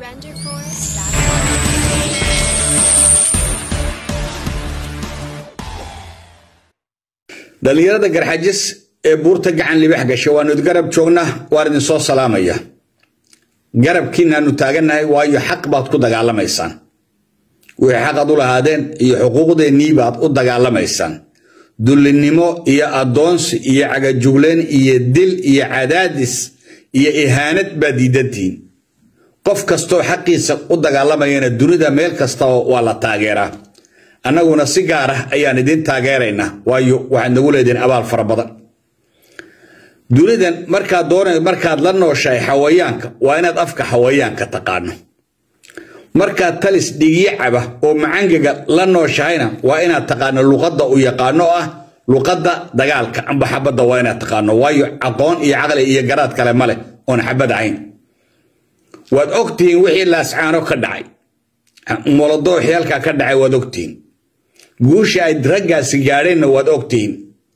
dhallinyarada garxajis ee buurta gacan libax gasha waanu garab joognaa waan idin soo salaamaya garabkiinaanu taagannahay waayo xaq baad ku dagaalamaysaan wixii xaqad u lahaadeen iyo xuquuqdeennii baad u dagaalamaysaan dullinimo iyo addoonsi iyo cagajugleen iyo dil iyo cadaadis iyo ihaanad baad diidantihiin qof kastoo xaqiisa u dagaalamayana dunida meel kastaba waa la taageeraa annaguna si gaar ah ayaan idin taageeraynaa waayo waxaad nagu leedihiin abaal fara badan dunidan markaad doona markaad la nooshahay xawayaanka waa inaad afka xawayaanka taqaano markaad talis dhigyo caba oo macangaga la nooshahayna waa inaad taqaano luqadda u yaqaano oo ah luqadda dagaalka amba xabadda waa inaad taqaano waayo aqoon iyo caqli iyo garaad kale ma leh oon xabad ahayn waad ogtihiin wixii laascaano ka dhacay molodooxii halkaa ka dhacay waad ogtihiin guusha ay raggaasi gaadheenna waad ogtihiin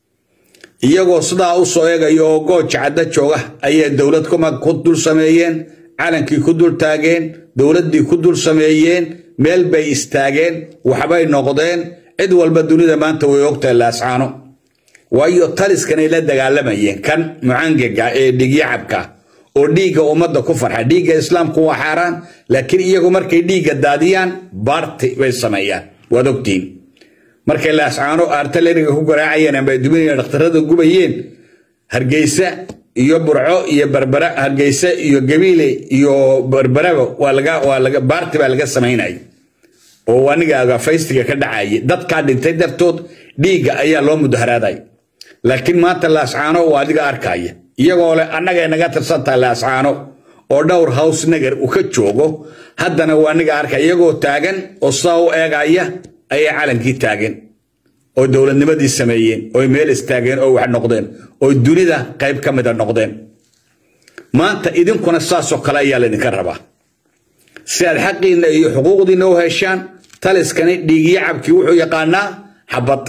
iyagoo sidaa u soo eegaya oo gooja cadda jooga ayay dowlad ku dul sameeyeen calankii ku dul taageen dowladdii ku dul sameeyeen meel bay istaageen waxbay noqdeen cid walba dunida maanta way ogtahay laascaano waayo taliskanay la dagaalamayeen kan mucangaga ee dhigyacabka oo dhiigga ummadda ku farxa dhiigga islaamku waa xaaraan laakiin iyagu markay dhiigga daadiyaan baarti bay sameeyaan waad ogtihiin markay laascaano artaleriga ku garaacayeen amba duminaya dhakhtarada gubayeen hargeysa iyo burco iyo barbara hargeysa iyo gabiile iyo barbaraba waa laga waa laga baarti baa laga samaynaya oo aniga faystiga ka dhacaya dadkaa dhintay dartood dhiigga ayaa loo mudaharaadaya laakiin maanta laascaano waa adiga arkaya iyagoo leh annagay naga tirsantahay laascaano oo dhowr hows nagar uu ka joogo haddana waa aniga arkaya iyagoo taagan oo sidaa u eegaya ayay calankii taageen oo dowladnimadii sameeyeen oy meel istaageen oo wax noqdeen oo dunida qayb ka mida noqdeen maanta idinkuna saasoo kale ayaa laydinka rabaa si aad xaqiinna iyo xuquuqdiinna u heshaan taliskani dhiigyacabkii wuxuu yaqaanaa xabad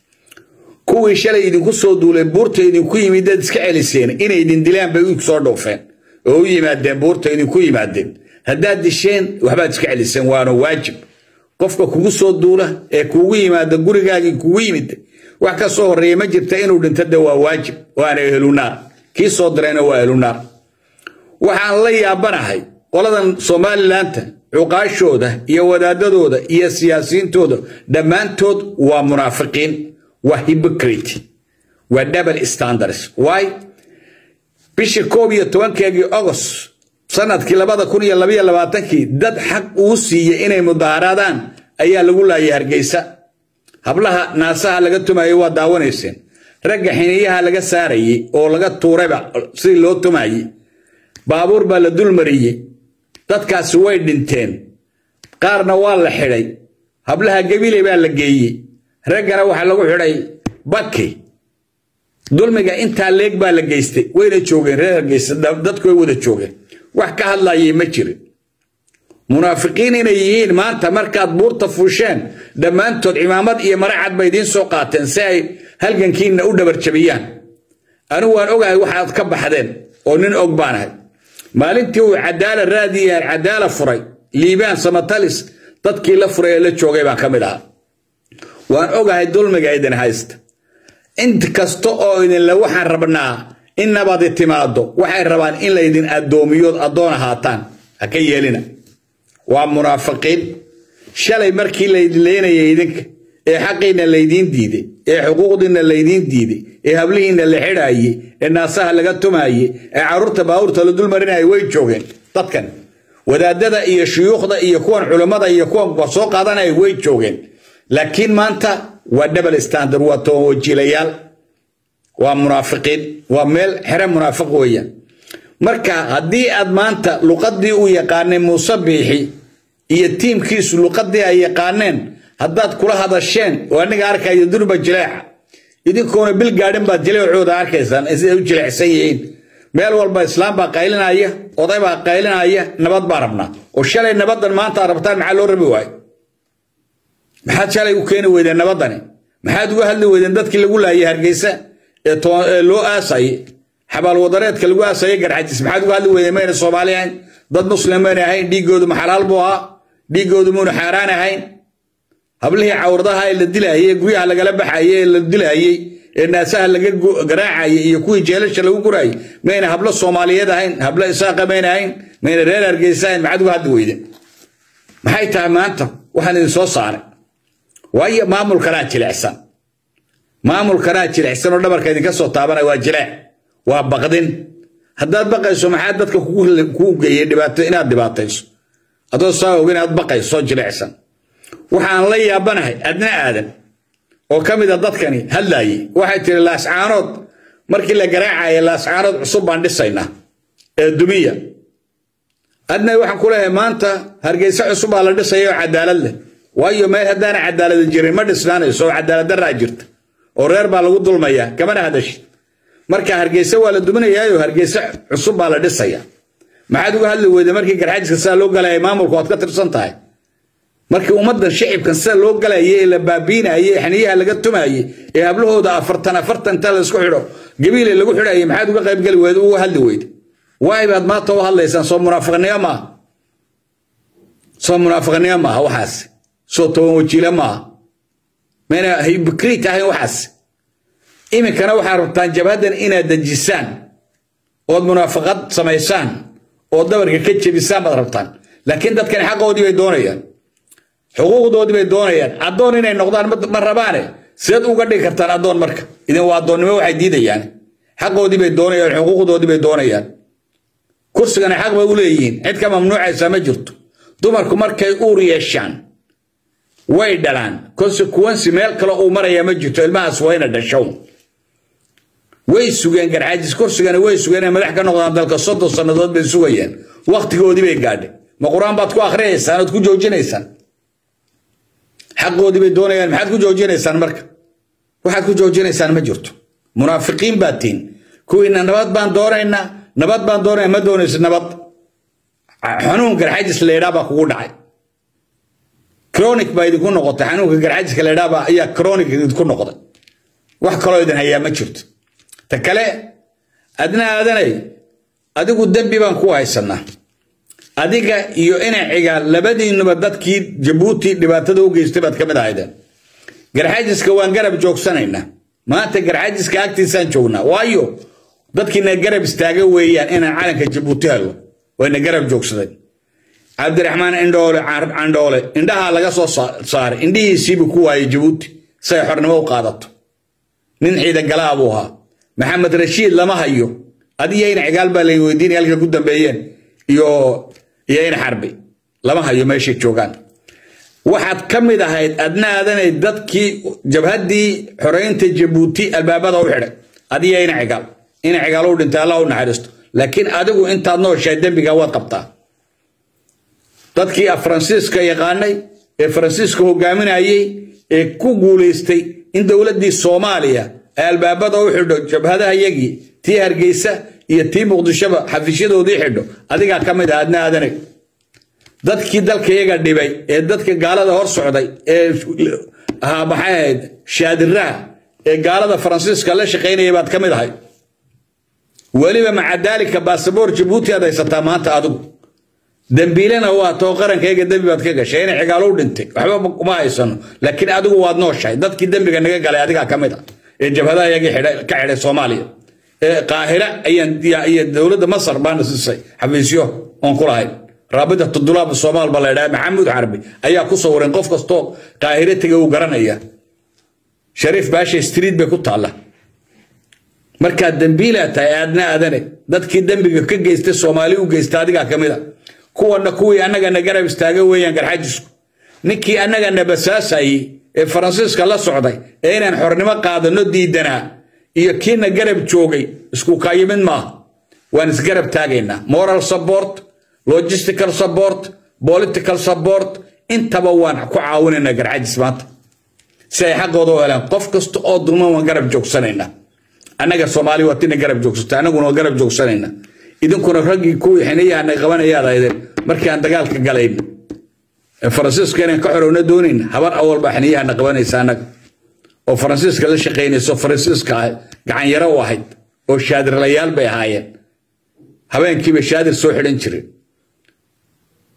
kuwii shalay idinku soo duuleen buurta idinku yimid dad iska celiseen inay idin dilaan bay u soo dhoofeen oo u yimaadeen buurta idinku yimaadeen haddaad disheen waxbaad iska celiseen waana waajib qofka kugu soo duula ee kugu yimaada gurigaagii kugu yimid wax ka soo horreeya ma jirta inuu dhinto de waa waajib waana ehlunaar kii soo dirayna waa ehlunaar waxaan la yaabanahay qoladan somalilanka cuqaashooda iyo wadaadadooda iyo siyaasiyiintooda dhammaantood waa munaafiqiin waa hypocrite waa double standards why bishii koob iyo tobankeegii agost sanadkii labada kun iyo labaiyo labaatankii dad xaq uu siiyey inay mudaaharaadaan ayaa lagu laayay hargeysa hablaha naasaha laga tumayay waa daawanayseen ragga xiniyaha laga saarayey oo laga tuurayba sidii loo tumayey baabuur baa la dulmariyey dadkaasi way dhinteen qaarna waa la xidhay hablaha gabiley baa la geeyey raggana waxaa lagu xidhay baki dulmiga intaa leeg baa la geystay wayna joogeen reer hargeysa dadku way wada joogeen wax ka hadlayay ma jirin munaafiqiin inay yihiin maanta markaad buurta fuusheen dhammaantood cimaamad iyo maracad bay idiin soo qaateen si ay halgankiinna u dhabarjabiyaan anigu waan ogahay waxaad ka baxdeen oo nin og baanahay maalintii uu cadaala raadiya cadaala furay liibaan samatalis dadkii la furay ee la joogay baan ka mid ahaa waan ogahay dulmiga idin haysta int kasta oo idinle waxaan rabnaa in nabadi timaado waxay rabaan in laydin addoomiyood addoon ahaataan ha ka yeelina waa munaafiqiin shalay markii laydin leynayay idinka ee xaqiinna laydiin diiday ee xuquuqdiinna laydiin diiday ee hablihiinna la xidhaayey ee naasaha laga tumaayey ee carruurta baabuurta la dulmarinayay way joogeen dadkan wadaadada iyo shuyuukhda iyo kuwan culammada iyo kuwan soo qaadanaya way joogeen laakiin maanta waa double standard waa towajiilayaal waa munaafiqiin waa meel xere munaafiq weeyaan marka haddii aad maanta luqadii uu yaqaanay muuse biixi iyo tiimkiisu luqadii ay yaqaaneen haddaad kula hadasheen oo aniga arkayo durba jileeca idinkoona bil gaadhin baad jileecooda arkaysaan siday u jileecsan yihiin meel walba islaam baa qaylinaya oday baa qaylinaya nabad baa rabnaa oo shalay nabadan maanta aad rabtaan maxaa loo rabi waayo maxaad shalay u keeni weydeen nabadani maxaad uga hadli weydeen dadkii lagu laayay hargeysa ee loo aasayay xabaalwadareedka lagu aasayay garxajis maxaad uga hadli weydeen mayna soomaali ahayn dad muslim mayna ahayn dhiiggoodu ma xalaal buu ahaa dhiiggoodu muuna xaaraan ahayn hablihii cawradaha ee la dilaayey ee guryaha lagala baxayey ee la dilaayey ee naasaha laga garaacayay iyo kuwii jeelasha lagu guraayay mayna hablo soomaaliyeed ahayn hablo isaaqa mayna ahayn mayna reer hargeysa ahayn maxaad uga hadli weyde maxay tahay maanta waxaan idin soo saaray waayo maamulkanaa jilicsan maamulkanaa jilicsan oo dhabarka idinka soo taabanaya waa jileec waa baqdin haddaad baqayso maxaa dadka kuu geeyey dhibaato inaad dhibaatayso adoo saa oga inaad baqayso soo jilicsan waxaan la yaabanahay adna aadan oo ka mid a dadkani hadlaayey waxay tiri laascaanood markii la garaacaya laascaanood cusub baan dhisaynaa ee dumiya adna waxaan ku leeyahay maanta hargeysa cusub baa la dhisaya oo cadaalad leh waayo meel haddaana cadaalada jirin ma dhisnaanayso oo cadaalad daraa jirta oo reer baa lagu dulmayaa kamana hadashid marka hargeysa waa la duminayaayo hargeysa cusub baa la dhisaya maxaad uga hadli weyda markii garxaajiska sidaa loo galaya maamulka waad ka tirsan tahay markii ummaddan shicibkan sida loo galayay ee la baabiinayay ee xaniyaha laga tumayay ee hablahooda afartan afartan inta laysku xidho gabiile lagu xidhayay maxaad uga qaybgeli weyda uga hadli weyda waay baad maanta u hadlaysaan soo munaafiqnimo maaha soo munaafiqnimo maaha waxaas soo toban wajiile maaha mayna hibkriit ahayn waxaas iminkana waxaad rabtaan jabhaddan inaad dejisaan ood munaafaqad samaysaan oo dabarka ka jebisaan baad rabtaan laakiin dadkani xaqoodii bay doonayaan xuquuqdoodii bay doonayaan addoon inay noqdaan ma rabaane sideed uga dhigi kartaan addoon marka idin waa addoonnimo waxay diidayaan xaqoodii bay doonayaan xuquuqdoodii bay doonayaan kursigana xaq bay u leeyihiin cid ka mamnuucaysa ma jirto dumarku markay uur yeeshaan way dhalaan consequency meel kale uu marayaa ma jirto ilmahaas waa ina dhashow way sugeen garxaajis kursigana way sugeen inay madax ka noqdaan dalka soddon sannadood bay sugayeen wakhtigoodii bay gaadhay ma qur-aan baad ku akhriyaysaan ood ku joojinaysaan xaqoodii bay doonayaan maxaad ku joojinaysaan marka waxaad ku joojinaysaan ma jirto munaafiqiin baad tihin kuwiina nabad baan doonaynaa nabad baan doonaya ma doonayso nabad xanuun garxajis laydhaa baa kugu dhacay cronic baa idinku noqotay xanuunka garxajiska laydhaa baa ayaa cronic idinku noqday wax kaloo idin hayaa ma jirto ta kale adna aadanay adigu dembi baan ku haysanaa adiga iyo inaciga labadiinuba dadkii jabuuti dhibaatada u geystay baad ka mid ahaydeen garxajiska waan garab joogsanaynaa maanta garxajiska agtiisaan joognaa waayo dadkiina garab istaaga weeyaan inaan calanka jabuuti helo wayna garab joogsadeen cabdiraxmaan indhoole candhoole indhahaa laga soo saaray indhihiisiibuu ku waayay jabuuti say xornimo u qaadato nin ciidan galaa buu ahaa maxamed rashiid lama hayo adiyo in cigaal baa lay weydiinaya halka ku dambeeyeen iyo iyo in xarbi lama hayo meeshay joogaan waxaad ka mid ahayd adna aadanay dadkii jabhaddii xoreynta jabuuti albaabada u xidhay adiyo in cigaal in cigaal u dhintay allah u naxariisto laakiin adigu intaad nooshahay dembiga waad qabtaa dadkii faransiiska yaqaanay ee faransiiska hogaaminayey ee ku guulaystay in dowladdii soomaaliya ay albaabada u xidho jabhadaha yagii tii hargeysa iyo tii muqdishoba xafisyadoodii xidho adigaa ka mid ah adna aadanay dadkii dalka iyaga dhibay ee dadka gaalada hor socday ee ahaa maxay ahayd shaadiraha ee gaalada faransiiska la shaqaynaya baad ka mid ahay weliba maca daalika baasaboor jabuuti aad haysataa maanta adigu dembiilena waa too qarankayaga dembi baad ka gashay inay cigaalo u dhintay waxba uma haysano laakiin adigu waad nooshahay dadkii dembiga naga galay adigaa ka mid ah ee jabhadaha iyagii ka xidhay soomaaliya ee qaahira iyo dowladda masar baana siisay xafiisyo oon ku lahayn raabitatu dulaab soomaal ba la ydhaha maxamuud xarbi ayaa ku sawiran qof kastoo qaahire tega uu garanaya shariif baasha street bay ku taalla markaad dembiilaa tahay aadna aadane dadkii dembiga ka geystay soomaali u geysta adigaa ka mid a kuwana kuwii annagana garab istaaga weeyaan garxajisku ninkii annagana basaasayey ee faransiiska la socday ee inaan xornimo qaadano diidanaa iyo kiina garab joogay isku kaayimid maaha waan isgarab taagaynaa moral support logistical support political support intaba waan ku caawinaynaa garxajis maanta si ay xaqooda u helaan qof kasta oo dulman waan garab joogsanaynaa annaga soomaali waa tina garab joogsata annaguna waa garab joogsanaynaa idinkuna raggii kuwii xiniyahan ay qabanayaad ahaydeen markii aan dagaalka galayn faransiiska inaan ka xorowna doonayna habar awal baa xiniyahana qabanaysa annaga oo faransiiska la shaqaynayso faransiiska gacanyaro u ahayd oo shaadirlayaal bay ahaayeen habeenkiiba shaadir soo xidhan jireen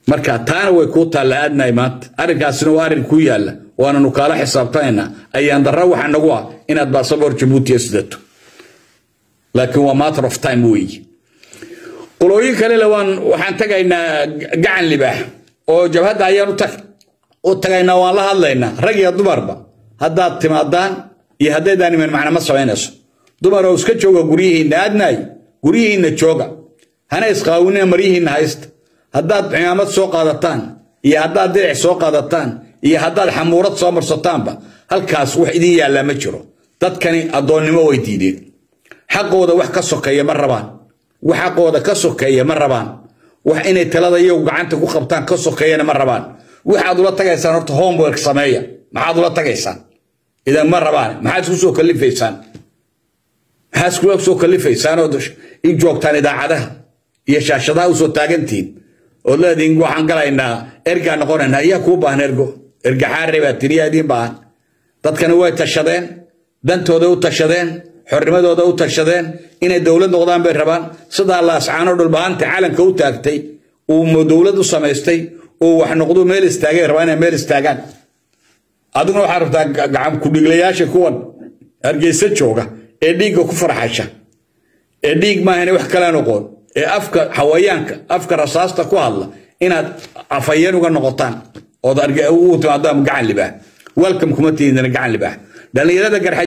marka taana way kuu taalla aadnahay maanta arrinkaasina waa arrin kuu yaalla waananu kaala xisaabtanaynaa ayaan darra waxa nagu ah inaad baasabor jabuutiya sidato laakiin waa matter of time weeye qolooyin kalele waan waxaan tagaynaa gacan libaax oo jabhadda ayaan u tagaynaa waan la hadlaynaa rag iyo dumarba haddaad timaadaan iyo haddaydaan iman macna ma samaynayso dumaroo iska jooga guryihiinna aadnaay guryihiinna jooga hana isqaawinina maryihiinna haysta haddaad cimaamad soo qaadataan iyo haddaad diric soo qaadataan iyo haddaad xamuurad soo marsataanba halkaas wax idin yaallaa ma jiro dadkani addoonnimo way diideen xaqooda wax ka sokeeya ma rabaan wax xaqooda ka sokeeya ma rabaan wax inay talada iyagu gacanta ku qabtaan ka sokeeyana ma rabaan waxaad ula tagaysaan horta homework sameeya maxaad ula tagaysaan idan ma rabaan maxaad isku soo kalifaysaan maxaad iskula soo kalifaysaan oo i joogtaan idaacadaha iyo shaashadaha usoo taagantihiin ood leediin waxaan galaynaa ergaa noqonaynaa ayaa kuu baahan ergo ergaxaare baa tiri yaa idiin baahan dadkana way tashadeen dantooda u tashadeen xornimadooda u tashadeen inay dowlad noqdaan bay rabaan sidaa laascaano dhulbaanta calanka u taagtay uu dowlad u samaystay oo wax noqdu meel istaagay rabaa inay meel istaagaan adiguna waxaad rabtaa gacan kudhiglayaasha kuwan hargeysa jooga ee dhiigga ku farxasha ee dhiig maahane wax kala noqon ee afka xawayaanka afka rasaasta ku hadla inaad afhayeen uga noqotaan ood u timaadaan gacan libaax welcome kuma tiidina gacan libaax dhallinyarada garxa